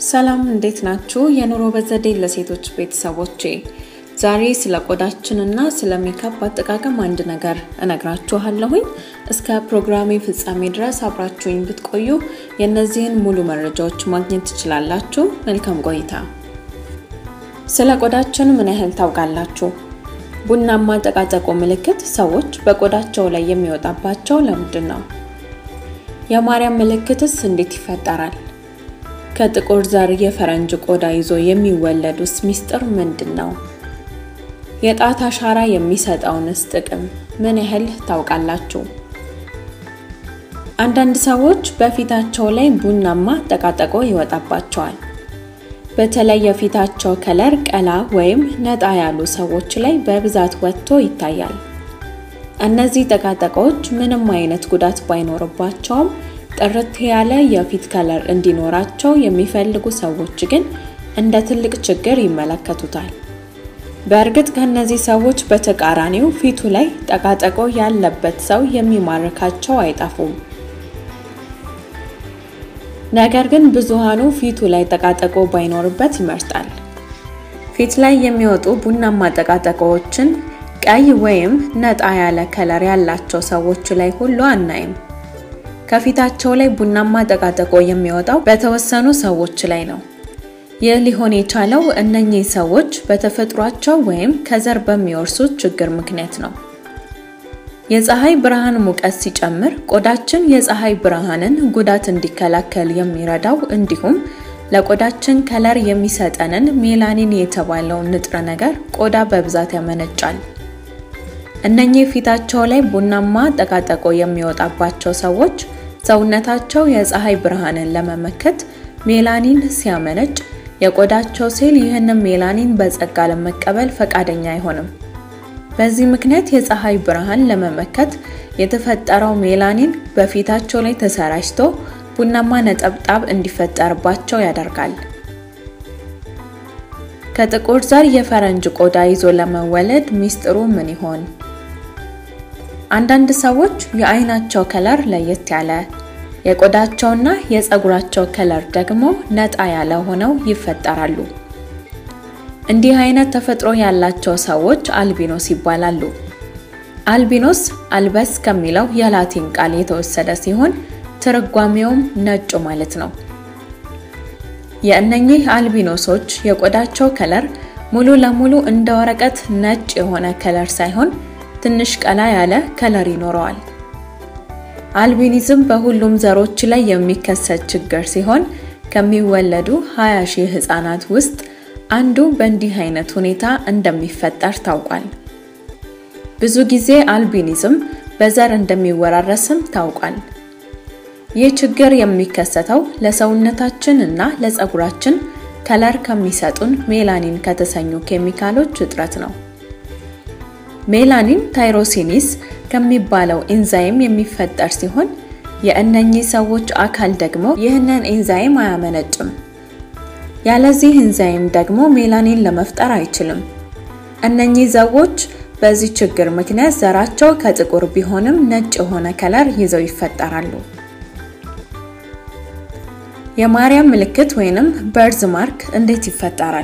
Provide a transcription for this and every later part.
ሰላም እንዴት ናችሁ? የኑሮ በዘዴ ለሴቶች ቤተሰቦቼ፣ ዛሬ ስለ ቆዳችንና ስለ ሜካፕ አጠቃቀም አንድ ነገር እነግራችኋለሁኝ። እስከ ፕሮግራሜ ፍጻሜ ድረስ አብራችሁኝ ብትቆዩ የእነዚህን ሙሉ መረጃዎች ማግኘት ትችላላችሁ። መልካም ቆይታ። ስለ ቆዳችን ምን ያህል ታውቃላችሁ? ቡናማ ጠቃጠቆ ምልክት ሰዎች በቆዳቸው ላይ የሚወጣባቸው ለምንድን ነው? የማርያም ምልክትስ እንዴት ይፈጠራል? ከጥቁር ዘር የፈረንጅ ቆዳ ይዞ የሚወለዱስ ሚስጥር ምንድን ነው? የጣት አሻራ የሚሰጠውንስ ጥቅም ምን ያህል ታውቃላችሁ? አንዳንድ ሰዎች በፊታቸው ላይ ቡናማ ጠቃጠቆ ይወጣባቸዋል። በተለይ የፊታቸው ከለር ቀላ ወይም ነጣ ያሉ ሰዎች ላይ በብዛት ወጥቶ ይታያል። እነዚህ ጠቃጠቆች ምንም አይነት ጉዳት ባይኖርባቸውም ጥርት ያለ የፊት ከለር እንዲኖራቸው የሚፈልጉ ሰዎች ግን እንደ ትልቅ ችግር ይመለከቱታል። በእርግጥ ከእነዚህ ሰዎች በተቃራኒው ፊቱ ላይ ጠቃጠቆ ያለበት ሰው የሚማርካቸው አይጠፉም። ነገር ግን ብዙሃኑ ፊቱ ላይ ጠቃጠቆ ባይኖርበት ይመርጣል። ፊት ላይ የሚወጡ ቡናማ ጠቃጠቆዎችን ቀይ ወይም ነጣ ያለ ከለር ያላቸው ሰዎች ላይ ሁሉ አናይም። ከፊታቸው ላይ ቡናማ ጠቃጠቆ የሚወጣው በተወሰኑ ሰዎች ላይ ነው። ይህ ሊሆን የቻለው እነኚህ ሰዎች በተፈጥሯቸው ወይም ከዘር በሚወርሱት ችግር ምክንያት ነው። የፀሐይ ብርሃን ሙቀት ሲጨምር ቆዳችን የፀሐይ ብርሃንን ጉዳት እንዲከላከል የሚረዳው እንዲሁም ለቆዳችን ከለር የሚሰጠንን ሜላኒን የተባለውን ንጥረ ነገር ቆዳ በብዛት ያመነጫል። እነኚህ ፊታቸው ላይ ቡናማ ጠቃጠቆ የሚወጣባቸው ሰዎች ሰውነታቸው የፀሐይ ብርሃንን ለመመከት ሜላኒን ሲያመነጭ የቆዳቸው ሴል ይህንን ሜላኒን በጸጋ ለመቀበል ፈቃደኛ አይሆንም። በዚህ ምክንያት የፀሐይ ብርሃን ለመመከት የተፈጠረው ሜላኒን በፊታቸው ላይ ተሰራጭቶ ቡናማ ነጠብጣብ እንዲፈጠርባቸው ያደርጋል። ከጥቁር ዘር የፈረንጅ ቆዳ ይዞ ለመወለድ ሚስጥሩ ምን ይሆን? አንዳንድ ሰዎች የአይናቸው ከለር ለየት ያለ የቆዳቸውና የፀጉራቸው ከለር ደግሞ ነጣ ያለ ሆነው ይፈጠራሉ። እንዲህ አይነት ተፈጥሮ ያላቸው ሰዎች አልቢኖስ ይባላሉ። አልቢኖስ አልበስ ከሚለው የላቲን ቃል የተወሰደ ሲሆን ትርጓሜውም ነጭ ማለት ነው። የእነኚህ አልቢኖሶች የቆዳቸው ከለር ሙሉ ለሙሉ እንደ ወረቀት ነጭ የሆነ ከለር ሳይሆን ትንሽ ቀላ ያለ ከለር ይኖረዋል። አልቢኒዝም በሁሉም ዘሮች ላይ የሚከሰት ችግር ሲሆን ከሚወለዱ 20 ሺህ ህጻናት ውስጥ አንዱ በእንዲህ አይነት ሁኔታ እንደሚፈጠር ታውቋል። ብዙ ጊዜ አልቢኒዝም በዘር እንደሚወራረስም ታውቋል። ይህ ችግር የሚከሰተው ለሰውነታችን እና ለፀጉራችን ከለር ከሚሰጡን ሜላኒን ከተሰኙ ኬሚካሎች እጥረት ነው። ሜላኒን ታይሮሲኒስ ከሚባለው ኤንዛይም የሚፈጠር ሲሆን የእነኚህ ሰዎች አካል ደግሞ ይህንን ኤንዛይም አያመነጭም። ያለዚህ ኤንዛይም ደግሞ ሜላኒን ለመፍጠር አይችልም። እነኚህ ሰዎች በዚህ ችግር ምክንያት ዘራቸው ከጥቁር ቢሆንም ነጭ የሆነ ከለር ይዘው ይፈጠራሉ። የማርያም ምልክት ወይንም በርዝ ማርክ እንዴት ይፈጠራል?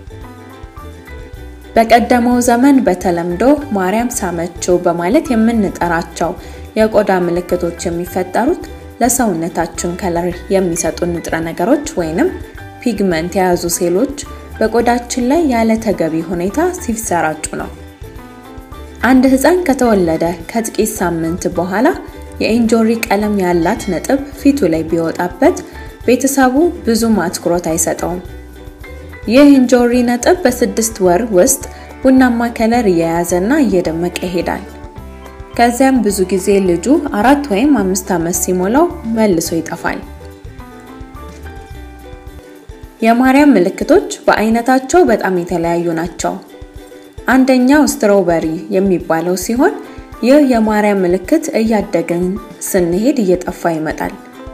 በቀደመው ዘመን በተለምዶ ማርያም ሳመችው በማለት የምንጠራቸው የቆዳ ምልክቶች የሚፈጠሩት ለሰውነታችን ከለር የሚሰጡ ንጥረ ነገሮች ወይንም ፒግመንት የያዙ ሴሎች በቆዳችን ላይ ያለ ተገቢ ሁኔታ ሲሰራጩ ነው። አንድ ሕፃን ከተወለደ ከጥቂት ሳምንት በኋላ የእንጆሪ ቀለም ያላት ነጥብ ፊቱ ላይ ቢወጣበት ቤተሰቡ ብዙም አትኩሮት አይሰጠውም። ይህ እንጆሪ ነጥብ በስድስት ወር ውስጥ ቡናማ ከለር እየያዘና እየደመቀ ይሄዳል። ከዚያም ብዙ ጊዜ ልጁ አራት ወይም አምስት ዓመት ሲሞላው መልሶ ይጠፋል። የማርያም ምልክቶች በአይነታቸው በጣም የተለያዩ ናቸው። አንደኛው ስትሮበሪ የሚባለው ሲሆን ይህ የማርያም ምልክት እያደገን ስንሄድ እየጠፋ ይመጣል።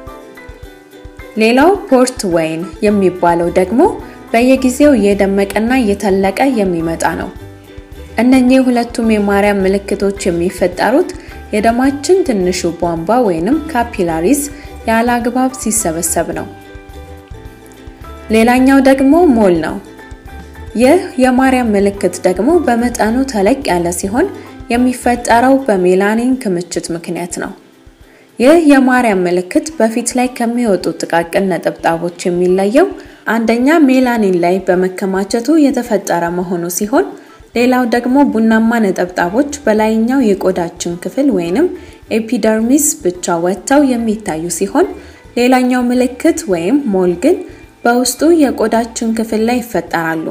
ሌላው ፖርት ወይን የሚባለው ደግሞ በየጊዜው እየደመቀና እየተለቀ የሚመጣ ነው። እነኚህ ሁለቱም የማርያም ምልክቶች የሚፈጠሩት የደማችን ትንሹ ቧንቧ ወይንም ካፒላሪስ ያለ አግባብ ሲሰበሰብ ነው። ሌላኛው ደግሞ ሞል ነው። ይህ የማርያም ምልክት ደግሞ በመጠኑ ተለቅ ያለ ሲሆን የሚፈጠረው በሜላኒን ክምችት ምክንያት ነው። ይህ የማርያም ምልክት በፊት ላይ ከሚወጡ ጥቃቅን ነጠብጣቦች የሚለየው አንደኛ ሜላኒን ላይ በመከማቸቱ የተፈጠረ መሆኑ ሲሆን ሌላው ደግሞ ቡናማ ነጠብጣቦች በላይኛው የቆዳችን ክፍል ወይንም ኤፒደርሚስ ብቻ ወጥተው የሚታዩ ሲሆን ሌላኛው ምልክት ወይም ሞል ግን በውስጡ የቆዳችን ክፍል ላይ ይፈጠራሉ።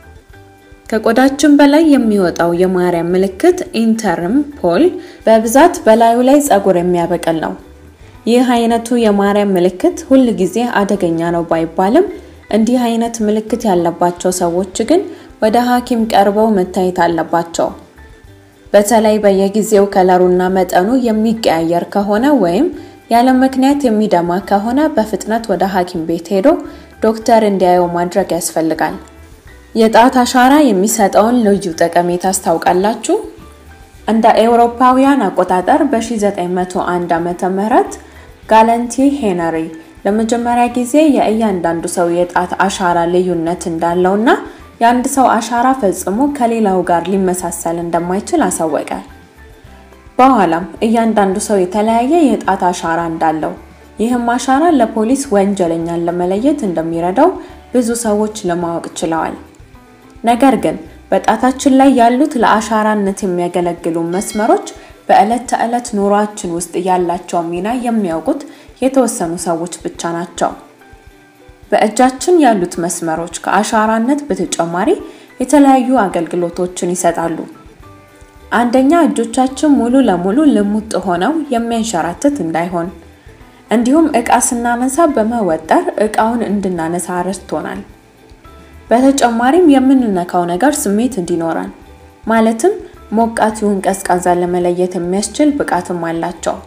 ከቆዳችን በላይ የሚወጣው የማርያም ምልክት ኢንተርም ፖል በብዛት በላዩ ላይ ፀጉር የሚያበቅል ነው። ይህ አይነቱ የማርያም ምልክት ሁል ጊዜ አደገኛ ነው ባይባልም እንዲህ አይነት ምልክት ያለባቸው ሰዎች ግን ወደ ሐኪም ቀርበው መታየት አለባቸው። በተለይ በየጊዜው ከለሩና መጠኑ የሚቀያየር ከሆነ ወይም ያለ ምክንያት የሚደማ ከሆነ በፍጥነት ወደ ሐኪም ቤት ሄዶ ዶክተር እንዲያየው ማድረግ ያስፈልጋል። የጣት አሻራ የሚሰጠውን ልዩ ጠቀሜታ ታስታውቃላችሁ? እንደ ኤውሮፓውያን አቆጣጠር በ1901 ዓመተ ምህረት ጋለንቲ ሄነሪ ለመጀመሪያ ጊዜ የእያንዳንዱ ሰው የጣት አሻራ ልዩነት እንዳለውና የአንድ ሰው አሻራ ፈጽሞ ከሌላው ጋር ሊመሳሰል እንደማይችል አሳወቀ። በኋላም እያንዳንዱ ሰው የተለያየ የጣት አሻራ እንዳለው ይህም አሻራ ለፖሊስ ወንጀለኛን ለመለየት እንደሚረዳው ብዙ ሰዎች ለማወቅ ችለዋል። ነገር ግን በጣታችን ላይ ያሉት ለአሻራነት የሚያገለግሉ መስመሮች በዕለት ተዕለት ኑሯችን ውስጥ ያላቸው ሚና የሚያውቁት የተወሰኑ ሰዎች ብቻ ናቸው። በእጃችን ያሉት መስመሮች ከአሻራነት በተጨማሪ የተለያዩ አገልግሎቶችን ይሰጣሉ። አንደኛ እጆቻችን ሙሉ ለሙሉ ልሙጥ ሆነው የሚያንሸራትት እንዳይሆን፣ እንዲሁም ዕቃ ስናነሳ በመወጠር ዕቃውን እንድናነሳ ረድቶናል። በተጨማሪም የምንነካው ነገር ስሜት እንዲኖረን ማለትም ሞቃት ይሁን ቀዝቃዛ ለመለየት የሚያስችል ብቃትም አላቸው።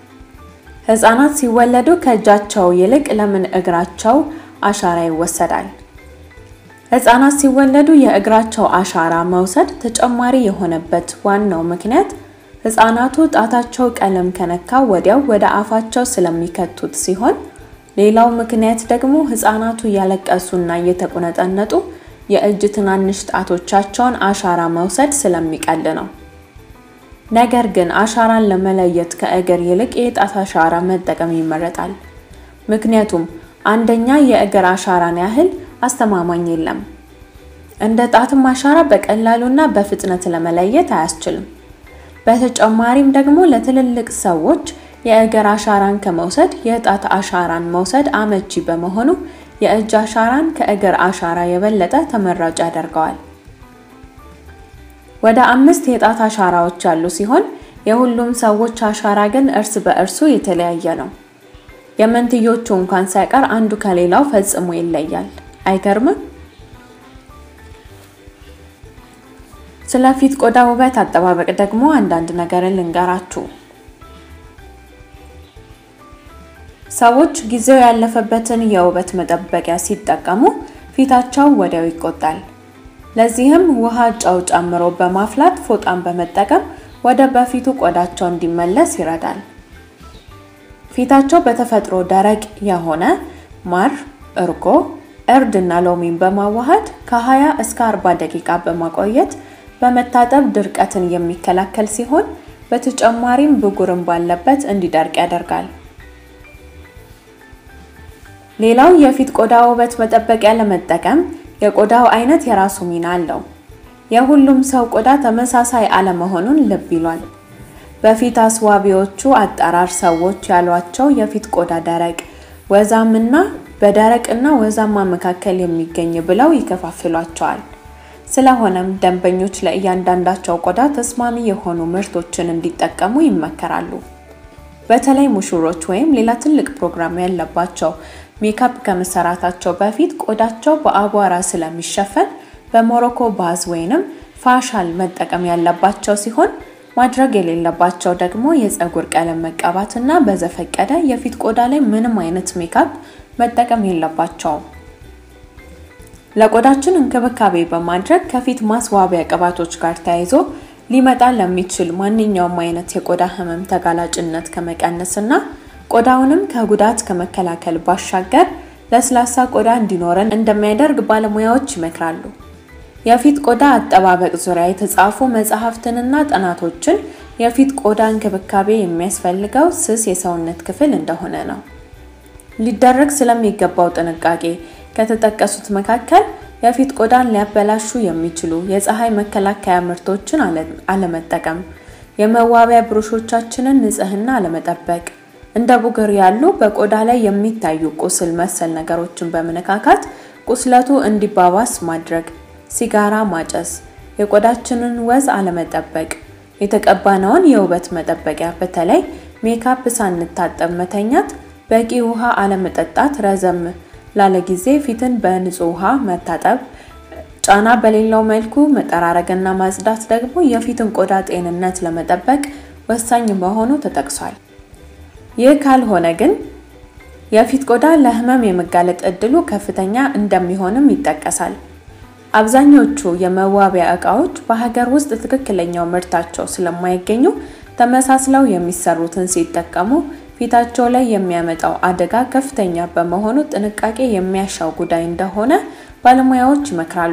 ሕፃናት ሲወለዱ ከእጃቸው ይልቅ ለምን እግራቸው አሻራ ይወሰዳል? ሕፃናት ሲወለዱ የእግራቸው አሻራ መውሰድ ተጨማሪ የሆነበት ዋናው ምክንያት ሕፃናቱ ጣታቸው ቀለም ከነካ ወዲያው ወደ አፋቸው ስለሚከቱት ሲሆን ሌላው ምክንያት ደግሞ ሕፃናቱ እያለቀሱና እየተቁነጠነጡ የእጅ ትናንሽ ጣቶቻቸውን አሻራ መውሰድ ስለሚቀል ነው። ነገር ግን አሻራን ለመለየት ከእግር ይልቅ የጣት አሻራ መጠቀም ይመረጣል። ምክንያቱም አንደኛ የእግር አሻራን ያህል አስተማማኝ የለም። እንደ ጣትም አሻራ በቀላሉና በፍጥነት ለመለየት አያስችልም። በተጨማሪም ደግሞ ለትልልቅ ሰዎች የእግር አሻራን ከመውሰድ የጣት አሻራን መውሰድ አመቺ በመሆኑ የእጅ አሻራን ከእግር አሻራ የበለጠ ተመራጭ ያደርገዋል። ወደ አምስት የጣት አሻራዎች ያሉ ሲሆን የሁሉም ሰዎች አሻራ ግን እርስ በእርሱ የተለያየ ነው። የመንትዮቹ እንኳን ሳይቀር አንዱ ከሌላው ፈጽሞ ይለያል። አይገርምም? ስለ ፊት ቆዳ ውበት አጠባበቅ ደግሞ አንዳንድ ነገርን ልንገራችሁ። ሰዎች ጊዜው ያለፈበትን የውበት መጠበቂያ ሲጠቀሙ ፊታቸው ወዲያው ይቆጣል። ለዚህም ውሃ፣ ጨው ጨምሮ በማፍላት ፎጣን በመጠቀም ወደ በፊቱ ቆዳቸው እንዲመለስ ይረዳል። ፊታቸው በተፈጥሮ ደረቅ የሆነ ማር፣ እርጎ፣ እርድ እና ሎሚን በማዋሃድ ከ20 እስከ 40 ደቂቃ በማቆየት በመታጠብ ድርቀትን የሚከላከል ሲሆን በተጨማሪም ብጉርን ባለበት እንዲደርቅ ያደርጋል። ሌላው የፊት ቆዳ ውበት መጠበቂያ ለመጠቀም የቆዳው አይነት የራሱ ሚና አለው። የሁሉም ሰው ቆዳ ተመሳሳይ አለመሆኑን ልብ ይሏል። በፊት አስዋቢዎቹ አጠራር ሰዎች ያሏቸው የፊት ቆዳ ደረቅ፣ ወዛምና በደረቅና ወዛማ መካከል የሚገኝ ብለው ይከፋፍሏቸዋል። ስለሆነም ደንበኞች ለእያንዳንዳቸው ቆዳ ተስማሚ የሆኑ ምርቶችን እንዲጠቀሙ ይመከራሉ። በተለይ ሙሽሮች ወይም ሌላ ትልቅ ፕሮግራም ያለባቸው ሜካፕ ከመሰራታቸው በፊት ቆዳቸው በአቧራ ስለሚሸፈን በሞሮኮ ባዝ ወይንም ፋሻል መጠቀም ያለባቸው ሲሆን ማድረግ የሌለባቸው ደግሞ የፀጉር ቀለም መቀባት እና በዘፈቀደ የፊት ቆዳ ላይ ምንም አይነት ሜካፕ መጠቀም የለባቸውም። ለቆዳችን እንክብካቤ በማድረግ ከፊት ማስዋቢያ ቅባቶች ጋር ተያይዞ ሊመጣ ለሚችል ማንኛውም አይነት የቆዳ ህመም ተጋላጭነት ከመቀነስ እና ቆዳውንም ከጉዳት ከመከላከል ባሻገር ለስላሳ ቆዳ እንዲኖረን እንደሚያደርግ ባለሙያዎች ይመክራሉ። የፊት ቆዳ አጠባበቅ ዙሪያ የተጻፉ መጽሐፍትንና ጥናቶችን የፊት ቆዳ እንክብካቤ የሚያስፈልገው ስስ የሰውነት ክፍል እንደሆነ ነው። ሊደረግ ስለሚገባው ጥንቃቄ ከተጠቀሱት መካከል የፊት ቆዳን ሊያበላሹ የሚችሉ የፀሐይ መከላከያ ምርቶችን አለመጠቀም፣ የመዋቢያ ብሩሾቻችንን ንጽህና አለመጠበቅ፣ እንደ ቡግር ያሉ በቆዳ ላይ የሚታዩ ቁስል መሰል ነገሮችን በመነካካት ቁስለቱ እንዲባባስ ማድረግ፣ ሲጋራ ማጨስ፣ የቆዳችንን ወዝ አለመጠበቅ፣ የተቀባነውን የውበት መጠበቂያ በተለይ ሜካፕ ሳንታጠብ መተኛት፣ በቂ ውሃ አለመጠጣት፣ ረዘም ላለ ጊዜ ፊትን በንጹህ ውሃ መታጠብ፣ ጫና በሌለው መልኩ መጠራረግና ማጽዳት ደግሞ የፊትን ቆዳ ጤንነት ለመጠበቅ ወሳኝ መሆኑ ተጠቅሷል። ይህ ካልሆነ ግን የፊት ቆዳ ለህመም የመጋለጥ እድሉ ከፍተኛ እንደሚሆንም ይጠቀሳል። አብዛኞቹ የመዋቢያ ዕቃዎች በሀገር ውስጥ ትክክለኛው ምርታቸው ስለማይገኙ ተመሳስለው የሚሰሩትን ሲጠቀሙ ፊታቸው ላይ የሚያመጣው አደጋ ከፍተኛ በመሆኑ ጥንቃቄ የሚያሻው ጉዳይ እንደሆነ ባለሙያዎች ይመክራሉ።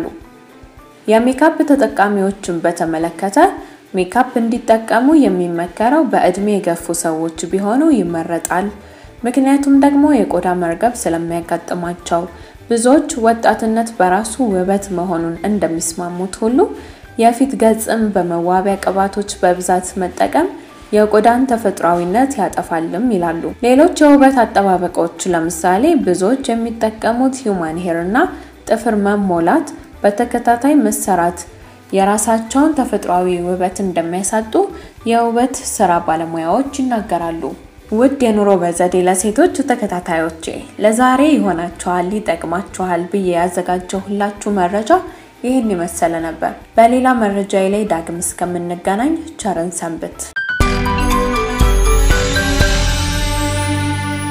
የሜካፕ ተጠቃሚዎችን በተመለከተ ሜካፕ እንዲጠቀሙ የሚመከረው በእድሜ የገፉ ሰዎች ቢሆኑ ይመረጣል። ምክንያቱም ደግሞ የቆዳ መርገብ ስለሚያጋጥማቸው። ብዙዎች ወጣትነት በራሱ ውበት መሆኑን እንደሚስማሙት ሁሉ የፊት ገጽም በመዋቢያ ቅባቶች በብዛት መጠቀም የቆዳን ተፈጥሯዊነት ያጠፋልም ይላሉ። ሌሎች የውበት አጠባበቆች ለምሳሌ ብዙዎች የሚጠቀሙት ሂውማን ሄር እና ጥፍር መሞላት በተከታታይ መሰራት የራሳቸውን ተፈጥሯዊ ውበት እንደሚያሳጡ የውበት ስራ ባለሙያዎች ይናገራሉ። ውድ የኑሮ በዘዴ ለሴቶች ተከታታዮቼ ለዛሬ ይሆናችኋል፣ ይጠቅማችኋል ብዬ ያዘጋጀሁላችሁ መረጃ ይህን የመሰለ ነበር። በሌላ መረጃ ላይ ዳግም እስከምንገናኝ ቸርን ሰንብት።